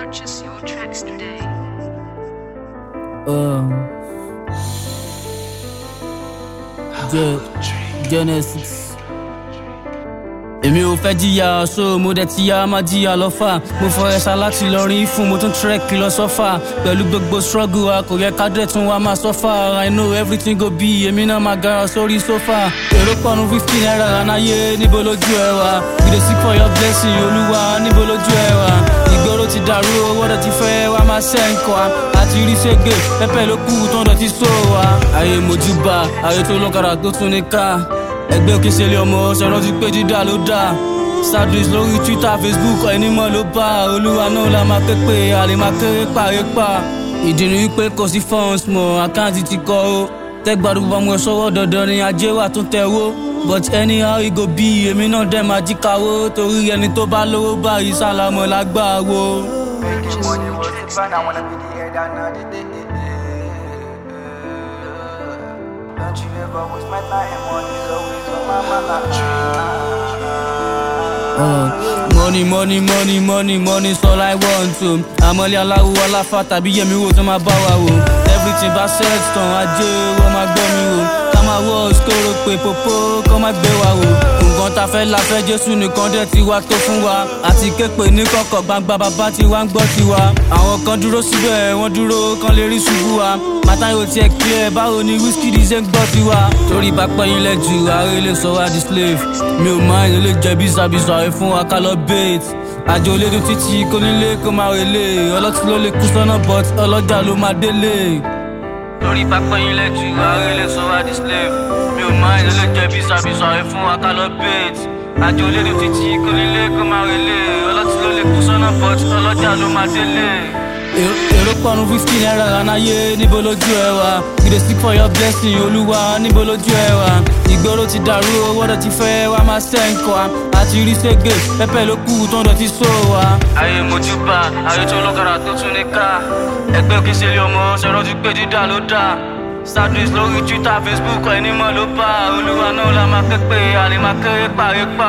Purchase your tracks today. Um, Ge- Genesis. èmi ò fẹ́ jìyà so mo dẹ̀ ti yá má jìyà lọ́fà mo fọ ẹ̀ṣá láti lọ rí fún mo tún trek lọ sọ́fà pẹ̀lú gbogbo struggle wa kò yẹ ká dẹ̀ tún wa máa sọ́fà i know everything go be èmi náà máa gara sórí sọ́fà èrò pọ̀nù fifteen naira ránáyé níbo lójú ẹ wà we dey seek for your blessing olúwa níbo lójú ẹ wà ìgboro ti dàrú owó dẹ̀ ti fẹ́ wá máa ṣẹ́ǹkọ́ wa àti rí ṣègbè pẹ́pẹ́ ló kù tó ń dọ̀ ti sọ wa ayé mojúbà ayé tó lọ́kadà tó tún ní ká ẹgbẹ́ òkè ṣẹlẹ̀ ọmọ ṣẹrántí pé dídá ló dá sadris lórí twitter facebook ẹni mọ́ ló bá olúwa náà la máa ké pé àlè máa kéré pàré pa ìdí ni wípé kò sí funds mọ́ àkáǹtì ti kọ́ ó tẹ́gbàdúgbò bá mú ẹ sọ́wọ́ dandan ni ajé wà tún tẹ̀ wó but anyhow e go be èmi náà dẹ̀ máa jí kawó torí ẹni tó bá lówó báyìí sálámọ̀ lágbàá wo. Making money was the plan. I wanna be the head and not the day. Don't you ever waste my time. Money's always on my mind. Uh, money money money money money is all i want to àmọ́lé aláwo aláfa tàbí yẹmi wo tó máa bá wa wò everything bá set tán ajé wọ́n máa gbọ́ mi wò ká máa wọ́ skoro pé popo kọ́ máa gbé wa wò nǹkan tá a fẹ́ la fẹ́ jésù nìkan dẹ̀ ti wá tó fún wa àti képe ní kọ̀kọ̀ gbangba bàbá tí wá ń gbọ́ tiwa àwọn kan dúró síbẹ̀ wọ́n dúró kan lè rí ṣubú wa màtá yóò tiẹ̀ clear báwo ni whisky di ṣe ń gbọ́ tiwa torí bá pẹ́yìn lẹ́jù ààrẹ lè sọ wá di slave mi ò máa ń lè jẹ bísàbísà ẹ fún wa ká lọ bait àjò olédùn títí kó nílé kó máa relé ọlọ́tí ló lè kú sọ́nà but ọlọ́jà ló máa délé. torí bá pẹ́yìn lẹ́jù ààrẹ lè sọ wá di slave mi ò máa ń lè jẹ bísàbísà ẹ fún wa ká lọ bait àjò olédùn títí kó nílé kó máa relé ọlọ́tí ló lè kú sọ́nà but ọlọ́jà ló máa délé èrò pọ̀nù fifteen naira ránáyé níbo lójú ẹ wà we dey seek for your blessing olúwa níbo lójú ẹ wà ìgboro ti dàrú owó dẹ̀ ti fẹ́ wá máa ṣẹ́ǹkọ́ wa àti rí ṣègbè pẹ́pẹ́ ló kù tó ń dọ̀ ti sọ wa. ayé mojúbà ayé tó lọ́kadà tó tún ní ká ẹgbẹ́ òkè ṣẹlẹ̀ ọmọ ṣẹrántí pé dídá ló dá sadris lórí twitter facebook ẹni mọ́ ló bá olúwa náà la máa ké pé àlè máa kéré pàré pa.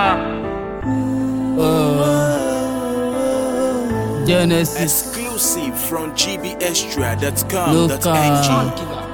Genesis. Exclusive from Local. gbextra.com.ng.